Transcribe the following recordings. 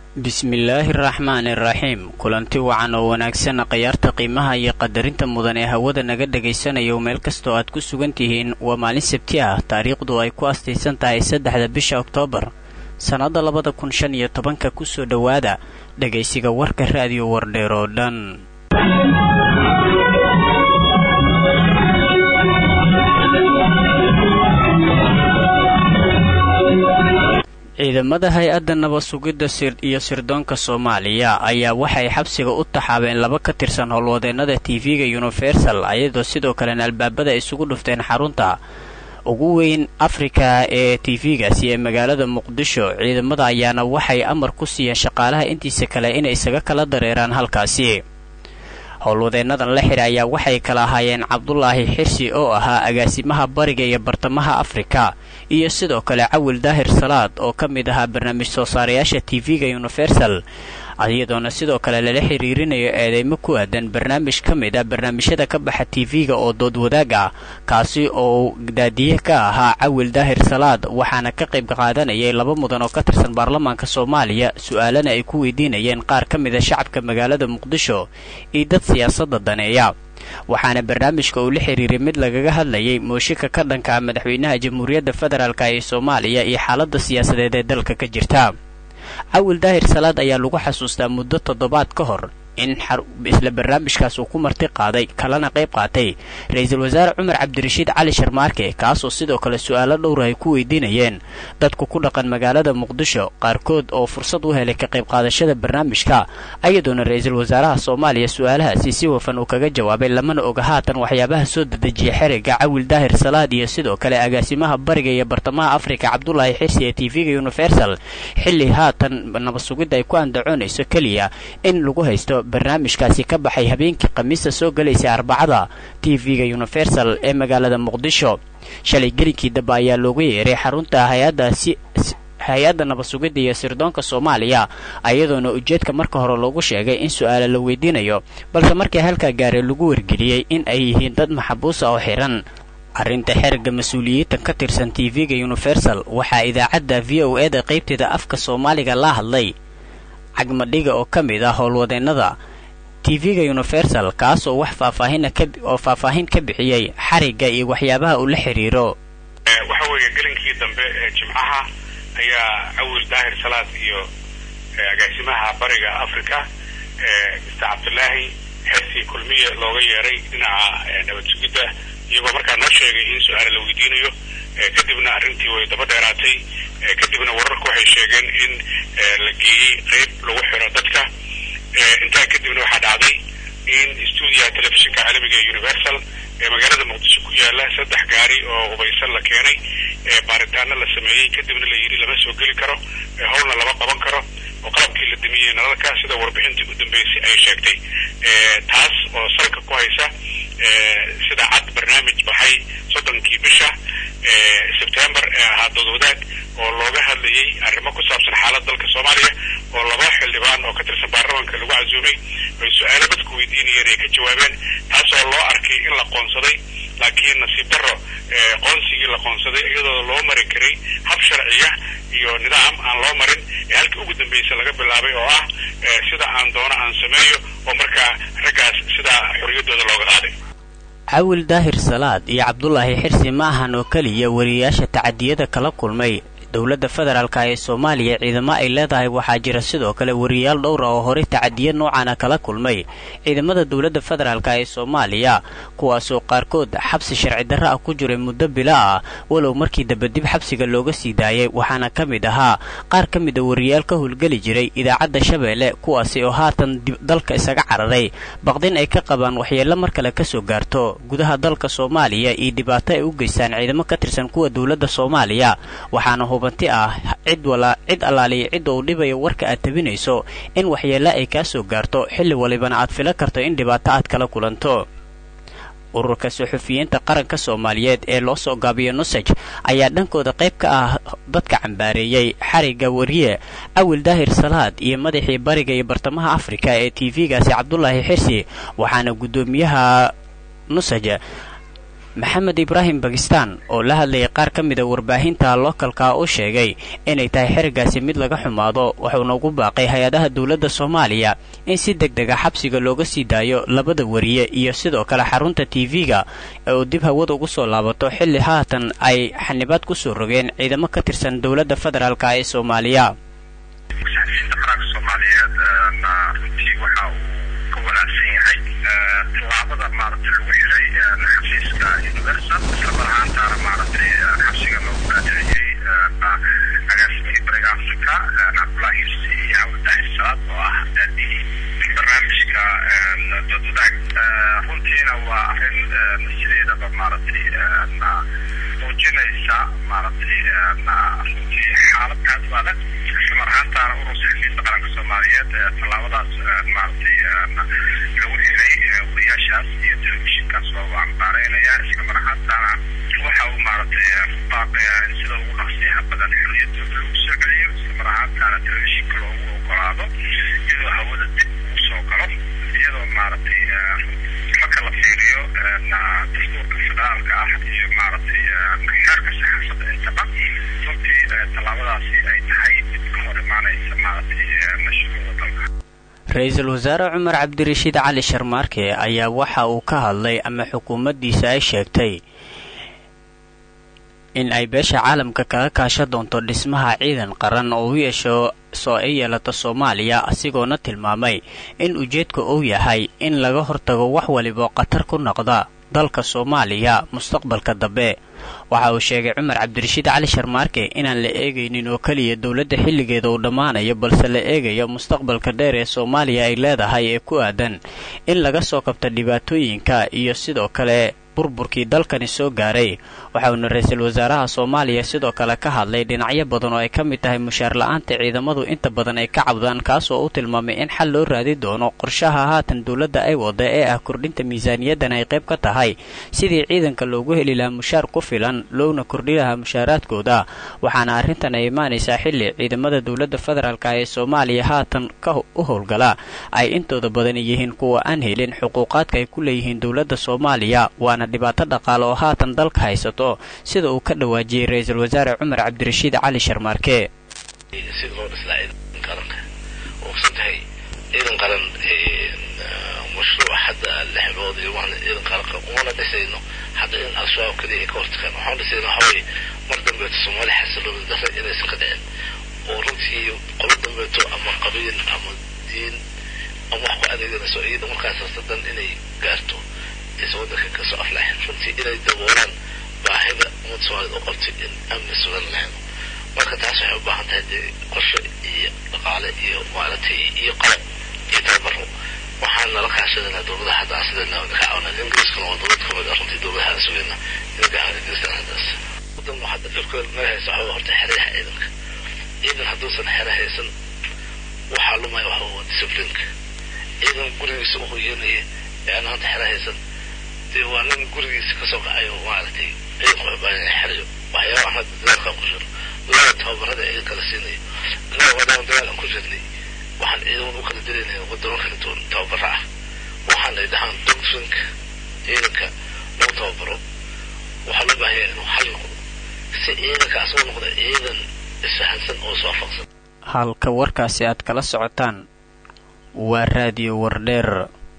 bismillaahi araxmaani iraxiim kulanti wacan oo wanaagsan khayaarta qiimaha iyo qadarinta mudan ee hawada naga dhagaysanayo meel kastoo aad ku sugan tihiin waa maalin sabti ah taariikhdu ay ku astaysan tahay saddexda bisha oktoobar sannadda labada kun shan iyo tobanka kusoo dhowaada dhagaysiga warka raadiyo wardheer oo dhan ciidamada hay-adda nabad sugidda iyo sirdoonka soomaaliya ayaa waxay xabsiga u taxaabeen laba ka tirsan howlwadeennada tv-ga universal ayadoo sidoo kalena albaabada isugu dhufteen xarunta ugu weyn afrika ee tv-gaasi ee magaalada muqdisho ciidamada ayaana waxay amar ku siiyeen shaqaalaha intiisa kale inay isaga kala dareeraan halkaasi howlwadeennadan la xidha ayaa waxay kala ahaayeen cabdulaahi xirsi oo ahaa agaasimaha bariga iyo bartamaha afrika iyo sidoo kale cawil daahir salaad oo ka mid ahaa barnaamij soo saarayaasha tv-ga universal iyadoona sidoo kale lala xiriirinayo eedeymo ku aadan barnaamij ka mid ah barnaamijyada ka baxa tv-ga oo dood wadaag ah kaasi oo daadiye ka ahaa cawil daahir salaad waxaana ka qayb qaadanayay laba mudan oo ka tirsan baarlamaanka soomaaliya su-aalana ay ku weydiinayeen qaar ka mid a shacabka magaalada muqdisho iyo dad siyaasadda daneeya waxaana barnaamijka uu la xiriiray mid lagaga hadlayay mooshika ka dhanka ah madaxweynaha jamhuuriyadda federaalk ee soomaaliya iyo xaaladda siyaasadeed ee dalka ka jirta cawil daahir salaad ayaa lagu xasuustaa muddo toddobaad ka hor in isla barnaamijkaas uu ku marti qaaday kalena qayb qaatay ra-iisul wasaare cumar cabdirashiid cali sharmaarke kaasoo sidoo kale su-aalo dhowra ay ku weydiinayeen dadku ku dhaqan magaalada muqdisho qaarkood oo fursad u helay ka qayb qaadashada barnaamijka ayadoona ra-iisul wasaaraha soomaaliya su-aalahaasi si wafan uu kaga jawaabay lamana oga haatan waxyaabaha soo dedejiya xeriga cawil daahir salaad iyo sidoo kale agaasimaha bariga iyo bartamaha afrika cabdulaahi xirsi ee tv-ga universal xilli haatan nabad sugidda ay ku andacoonayso keliya in lagu haysto barnaamijkaasi ka baxay habeenkii khamiista soo galaysay arbacada tv-ga universal ee magaalada muqdisho shalay gelinkii dambe ayaa loogu yeeray xarunta hay-addaasi hay-adda nabad sugidda iyo sirdoonka soomaaliya ayadoona ujeedka marka hore loogu sheegay in su-aala la weydiinayo balse markii halkaa gaaray lagu wargeliyey in ay yihiin dad maxabuusa oo xihan arrinta xerga mas-uuliyiintan ka tirsan tv-ga universal waxaa idaacadda v o e da qaybteeda afka soomaaliga la hadlay cagmadhiga oo ka mid ah howlwadeennada tv-ga universal kaasoo wax faahfaahina oo faahfaahin ka bixiyey xarigga iyo waxyaabaha uu la xidhiiro waxa weeye gelinkii dambe ee jimcaha ayaa cawil daahir salaad iyo agaasimaha bariga africa mr cabdulaahi xersi kulmiye looga yeeray dhinaca nabad sugidda iyagoo markaa noo sheegay in su-aala la weydiinayo kadibna arrintii way daba dheeraatay kadibna wararku waxay sheegeen in la geeyey qayb lagu xiro dadka intaa kadibna waxaa dhacday in stuudiyaha telefishinka caalamiga ee universal ee magaalada muqdisho ku yaala saddex gaari oo hubaysan la keenay baaritaano la sameeyey kadibna la yidhi lama soo geli karo howlna lama qaban karo oo qalabkii la damiyey nalalka sida warbixintii u dambeysay ay sheegtay taas oo salka ku haysa sida cad barnaamij baxay soddonkii bisha sebtembar ee ahaa dood wadaag oo looga hadlayay arrimo ku saabsan xaalad dalka soomaaliya oo laba xildhibaan oo ka tirsan baarlamaanka lagu casuumay oy su-aalo dadku weydiinayeen ay ka jawaabeen taas oo loo arkay in la qoonsaday laakiin nasiib darro qoonsigii la qoonsaday iyadoo loo mari karay hab sharciya iyo nidaam aan loo marin ee halkii ugu dambaysa laga bilaabay oo ah sida aan doono aan sameeyo oo markaa raggaas sidaa xorriyaddooda looga qaaday cawil daahir salaad iyo cabdulaahi xirsi ma ahan oo keliya wariyayaasha tacadiyada kala kulmay dowladda federaalka ee soomaaliya ciidamo ay leedahay waxaa jira sidoo kale wariyayaal dhowr ah oo horey tacadiya noocaana kala kulmay ciidamada dowladda federaalka ee soomaaliya kuwaasoo qaarkood xabsi sharci darro ah ku jiray muddo bila ah walow markii dambe dib xabsiga looga sii daayay waxaana ka mid ahaa qaar ka mid a wariyayaal ka howlgeli jiray idaacadda shabeelle kuwaasi oo haatan dalka isaga cararay baqdin ay ka qabaan waxyeello mar kale kasoo gaarto gudaha dalka soomaaliya iyo dhibaato ay u geystaan ciidamo ka tirsan kuwa dowladda soomaaliya waxaana hubanti ah cid cid allaaliya cidda uu dhibayo warka aad tabinayso in waxyeello ay kaa soo gaarto xilli walibana aad fila karto in dhibaato aad kala kulanto ururka suxufiyiinta qaranka soomaaliyeed ee loo soo gaabiyo nusaj ayaa dhankooda qayb ka ah dadka cambaareeyey xarigga wariye cawil daahir salaad iyo madaxii bariga iyo bartamaha afrika ee tv-gaasi cabdulaahi xirsi waxaana guddoomiyaha nusaj maxamed ibraahim bakistan oo la hadlayay qaar ka mida warbaahinta lookalka u sheegay inay tahay xerigaasi mid laga xumaado wuxuuna ugu baaqay hay-adaha dowladda soomaaliya in si deg dega xabsiga looga sii daayo labada wariye iyo sidoo kale xarunta tv-ga ee uu dib hawada ugu soo laabato xilli haatan ay xanibaad ku soo rogeen ciidamo ka tirsan dowladda federaalk ee soomaaliya tallaabada maaragtay lagu xiray xafiiska universal islamar ahaantaana maaragtay xabsiga loogu raadiciyey agaasimihii bariga africa cabdullahi hirsi iyo cabditaxir salaad oo ah daadihii barnaamijka doodwadaag runtiina waa arrin sideedaba maaragtay muujinaysa maaragtay runtii xaalad aad u adag islamar ahaantaana urur saxafiyiinta qaranka soomaaliyeed tallaabadaas maaragtay lagu xiray wariyaashaas iyo telefishinkaas waa u ambaareynaya islamar ahaantaana waxa uu maaragtay ku baaqaya in sida ugu nasiixa badan xorriyadooda lagu soo celiyo islamar ahaantaana telefishinka loogu ogolaado iyadoo hawada dib ugu soo galo iyadoo maaragtay marka la fiiriyo dastuurka federaalka ah iyo maaragtay xeerka saxaafadda intaba runtii tallaabadaasi ay tahay mid ka hor imaanaysa maaragtay mashruuca dalka ra-iisul wasaare cumar cabdirashiid cali sharmaarke ayaa waxa uu ka hadlay ama xukuumaddiisa ay sheegtay in ay beesha caalamka kaga kaasha doonto dhismaha ciidan qaran oo u yeesho soo ay yeelato soomaaliya asigoona tilmaamay in ujeedka uu yahay in laga hortago wax waliba khatar ku noqda dalka soomaaliya mustaqbalka dambe waxa uu sheegay cumar cabdirashiid cali sharmaarke inaan la eegaynin oo keliya dowladda xilligeeda uu dhammaanayo balse la eegayo mustaqbalka dheer ee soomaaliya ay leedahay ee ku aadan in laga soo kabta dhibaatooyinka iyo sidoo kale burburkii dalkani soo gaaray waxauna ra-iisul wasaaraha soomaaliya sidoo kale ka hadlay dhinacyo badan oo ay ka mid tahay mushaar la-aanta ciidamadu inta badan ay ka cabdaan kaasoo u tilmaamay in xal loo raadi doono qorshaha haatan dowladda ay wada ee ah kordhinta miisaaniyaddan ay qayb ka tahay sidii ciidanka loogu heli lahaa mushaar ku filan loona kordhi lahaa mushaaraadkooda waxaana arrintan ay imaanaysaa xilli ciidamada dowladda federaalk ee soomaaliya haatan ka u howlgala ay intooda badan yihiin kuwa aan helin xuquuqaadka ay ku leeyihiin dowladda soomaaliya waana dhibaato dhaqaale oo haatan dalka haysato sida uu ka dhawaajiyey ra-iisul wasaare cumar cabdirashiid cali sharmaarke sida loo dhislaa ciidan qaranka ogsan tahay ciidan qaran mashruuc hadda lix bilood iyo waan ciidan qaranka umana dhisayno hadda in al-shabaab kaliya ay ka hortagaan waxaan dhisayna waxaweye mar dambeeto soomaali xasilooni darre inaysan ka dhicin oo runtii qolo dambeeto ama qabiil ama diin ama wax ku adeeganayso iyada markaas hasadan inay gaarto aysan waddanka kasoo aflaxin runtii inay daboolaan baahida ummadda soomaaliyed u qabtay in amni sugan la helo marka taas waxay u baahan tahay dee qorshe iyo dhaqaale iyo maaragtay iyo qalab iyo tababaro waxaan nala kaashadana dowladaha hadda sidana ka caawina ingiriiskana waa dowlad kamid ah runtii dowladaha sugayna inaga caawina ingiriiskan haddaas wadan hadda dhibkooda naga haysa waxaa horta xerayaha ciidanka ciidan hadduusan xere haysan waxaa lumaya waxa waa disciplinka ciidan gurigiisa u hoyanaya ee aan hadda xere haysan dee waa nin gurigiisa kasoo kacayo maaragtay ciidanku wuxuu baahan yahay xerayo waxyaabaha hadda dagaalkan ku jiro dagaalka tababarada ciidanka la siinayo annaga maadaama dagaal aan ku jirnay waxaan ciidamada u kala dilaynaya wadamo kala duwan tababara ah waxaan ay dhahaan doctrinka ciidanka lagu tababaro waxaa loo baahan yahay inuu xal noqdo si ciidanka asagoo noqda ciidan isfahansan oo iswaafaqsan halka warkaasi aad kala socotaan waa raadiyo wardheer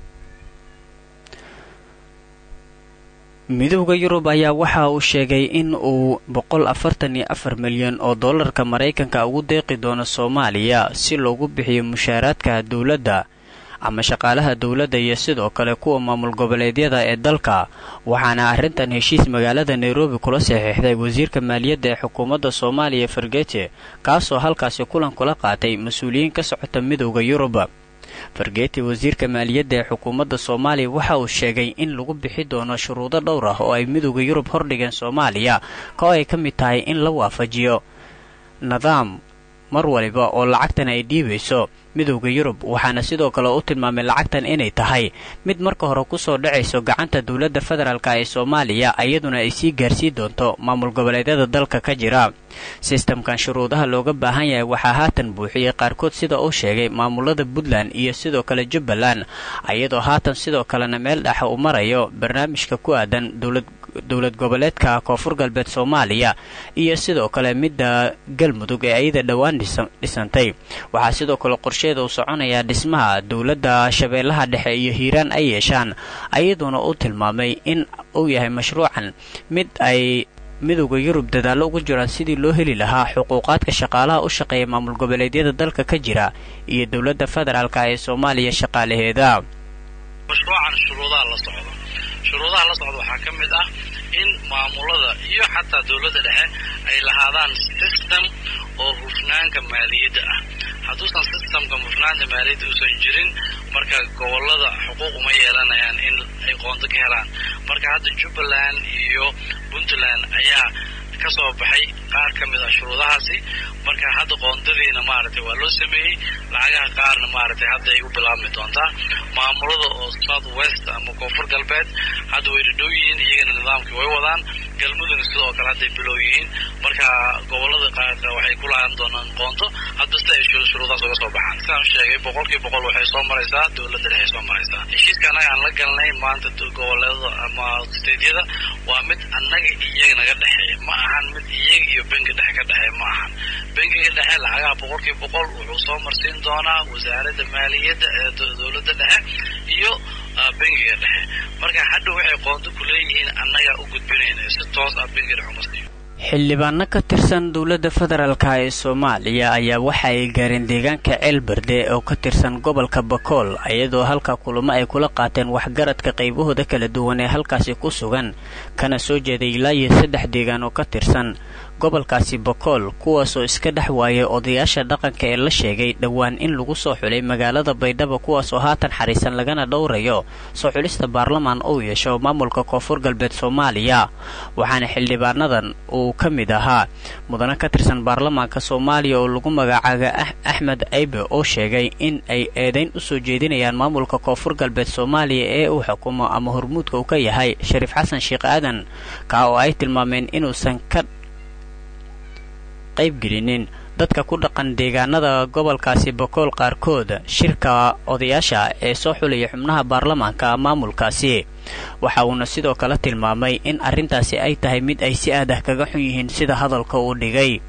midowda yurub ayaa waxa uu sheegay in uu boqol afartan iyo afar milyan oo dollarka maraykanka ugu deeqi doono soomaaliya si loogu bixiyo mushaaraadka dowladda ama shaqaalaha dowladda iyo sidoo kale kuwa maamul goboleedyada ee dalka waxaana arrintan heshiis magaalada nairobi kula saxiixday wasiirka maaliyadda ee xukuumadda soomaaliya fargete kaasoo halkaasi kulan kula qaatay mas-uuliyiin ka socota midowda yurub fargeeti wasiirka maaliyadda ee xukuumadda soomaaliya waxa uu sheegay in lagu bixi doono shuruudo dhowr ah oo ay midowda yurub hordhigeen soomaaliya kao ay ka mid tahay in la waafajiyo nidaam mar waliba oo lacagtan ay dhiibayso midowda yurub waxaana sidoo kale u tilmaamay lacagtan inay tahay mid marka hore kusoo dhacayso gacanta dowladda federaalk ee soomaaliya iyaduna ay sii gaarsii doonto maamul goboleedyada dalka ka jira sistamkan shuruudaha looga baahan yahay waxaa haatan buuxiyey qaarkood sida uu sheegay maamulada puntland iyo sidoo kale jubbaland iyadoo haatan sidoo kalena meel dhexa uu marayo barnaamijka ku aadan dowlad dowlad goboleedka koonfur galbeed soomaaliya iyo sidoo kale midda galmudug ee ayada dhowaan dhisantay waxaa sidoo kale qorsheeda uu soconayaa dhismaha dowladda shabeellaha dhexe iyo hiiraan ay yeeshaan ayaduona uu tilmaamay in uu yahay mashruucan mid ay midowda yurub dadaallo ugu jiraan sidii loo heli lahaa xuquuqaadka shaqaalaha u shaqeeya maamul goboleedyada dalka ka jira iyo dowladda federaalka ee soomaaliya shaqaalaheeda mashruucan shuruudaha la socdo shuruudaha la socda waxaa ka mid ah in maamulada iyo xataa dowladda dhexe ay lahaadaan system oo hufnaanka maaliyadda ah hadduusan systemka hufnaanta maaliyadda uusan jirin marka gobolada xuquuq uma yeelanayaan in ay qoonto ka helaan marka hadda jubbaland iyo puntland ayaa ka soo baxay qaar ka mid ah shuruudahaasi marka hadda qoondadiina maaragtay waa loo sameeyey lacagaha qaarna maaragtay hadda ay u bilaabmi doontaa maamulada oo south west ama koonfur galbeed hadda way dhadhow yihiin iyagana nidaamkii way wadaan galmudugna sidoo kale hadday bilow yihiin marka gobolada qaarka waxay ku lahaan doonaan qoonto hadba sida ay shuruudahaas uga soo baxaan sidaan sheegay boqolkii boqol waxay soo maraysaa dowladda dhexe soo maraysaa heshiiska annaga aan la galnay maanta goboleedada ama steydyada waa mid annaga iyaga naga dhexeeya ma ahan mid iyaga iyo bengi dhexe ka dhexeeya ma ahan bengiga dhexe lacagaha boqolkii boqol wuxuu soo marsiin doonaa wasaaradda maaliyadda ee dowladda dhexe iyo bengiga dhexe marka hadha waxay qoonto ku leeyihiin annagaa u gudbinayna si toos ah bengiga dhexe uma siiyo xildhibaano ka tirsan dowladda federaalka ee soomaaliya ayaa waxa ay gaareen deegaanka ceelberde oo ka tirsan gobolka bakool iyadoo halka kulamo ay kula qaateen waxgaradka qaybahooda kala duwan ee halkaasi ku sugan kana soo jeeday ilaa iyo saddex deegaan oo ka tirsan gobolkaasi bakool kuwaasoo iska dhex waayay odayaasha dhaqanka ee la sheegay dhowaan in lagu soo xulay magaalada baydhabo kuwaasoo haatan xariisan lagana dhowrayo soo xulista baarlamaan uu yeesho maamulka koonfur galbeed soomaaliya waxaana xildhibaanadan uu ka mid ahaa mudane ka tirsan baarlamaanka soomaaliya oo lagu magacaaba axmed aybe oo sheegay in ay eedayn u soo jeedinayaan maamulka koonfur galbeed soomaaliya ee uu xukumo ama hormuudka uu ka yahay shariif xasan sheekh aadan kaa oo ay tilmaameen inuusan ka qaybgelinin dadka ku dhaqan deegaanada gobolkaasi bakool qaarkood shirka odayaasha ee soo xulaya xubnaha baarlamaanka maamulkaasi waxa uuna sidoo kale tilmaamay in arrintaasi ay tahay mid ay si aadah kaga xun yihiin sida hadalka uu dhigay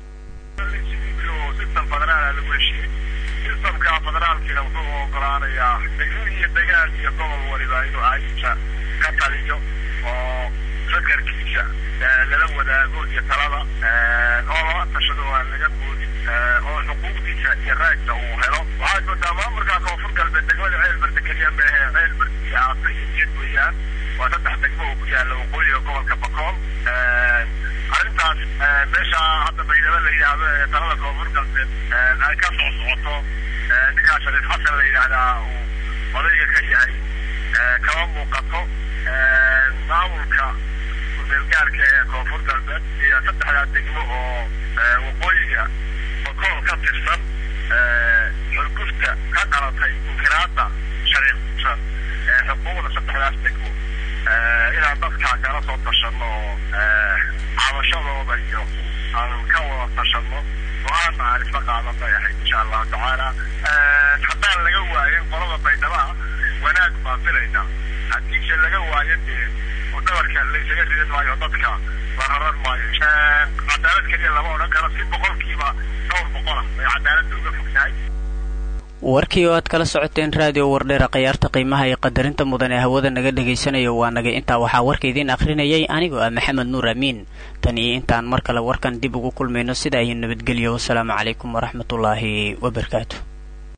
sistamka federaalkiina wuxuu ogolaanayaa degmo iyo degaan iyo gobol waliba inuu aayinta ka taliyo oo fakarkiisa lala wadaago iyo talada oo lala tashado oo aan laga boodin oo xuquuqdiisa iyo raagta uu helo waxaad moodaa maamulka koonfur galbeed degmada ceelberde keliya meehe ceelberde iyo aasa iyo niyad weeyaan waa saddex degmo oo ku yaalla waqooyiga gobolka bakool arrintaas meesha hadda baydhabo la yidhaahdo ee talada koonfur galbeed ay ka soo socoto ninkaa shariif xasan la yidhaahdaa uu odayga ka yahay kama muuqato maamulka kumeelgaarka ee koonfur galbeed iyo saddexdaa degmo oo waqooyiga bakool ka tirsan xurgufta ka dhalatay inkiraada shariif xasan ee xuquuqda saddexdaas degmo inaan dadkaa kala soo tashano oo cabashadooda iyo aan ka wada tashano go-aanna aan isla qaadan bay ahayd insha allahu tacaala haddaan laga waayin qolada baydhaba wanaag baan filaynaa haddiise laga waayo dee dabarka laysaga ridan maayo dadka la raran maayo cadaalad keliya lama odhan karo si boqolkiiba dhowr boqola bay cadaaladda uga fogtahay warkii oo aad kala socoteen raadiyo wardheera khayaarta qiimaha iyo qadarinta mudan ee hawada naga dhagaysanayo waa naga intaa waxaa warka idiin akhrinayay anigoo ah maxamed nuur amiin tan iyo intaan mar kale warkan dib ugu kulmayno sida ay nabadgelyo wasalaamu calaykum waraxmatullaahi wabarakaatu